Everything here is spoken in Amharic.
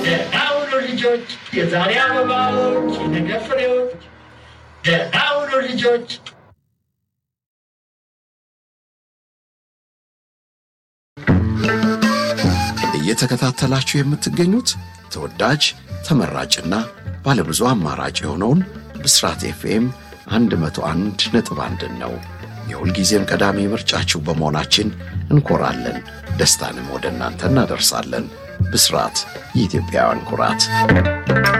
ደህና ሁኑ ልጆች፣ የዛሬ አበባዎች፣ የነገ ፍሬዎች። ደህና ሁኑ ልጆች። እየተከታተላችሁ የምትገኙት ተወዳጅ ተመራጭና ባለብዙ አማራጭ የሆነውን ብስራት ኤፍኤም 101 ነጥብ አንድን ነው። የሁልጊዜም ቀዳሚ ምርጫችሁ በመሆናችን እንኮራለን። ደስታንም ወደ እናንተ እናደርሳለን። ብስራት የኢትዮጵያውያን ኩራት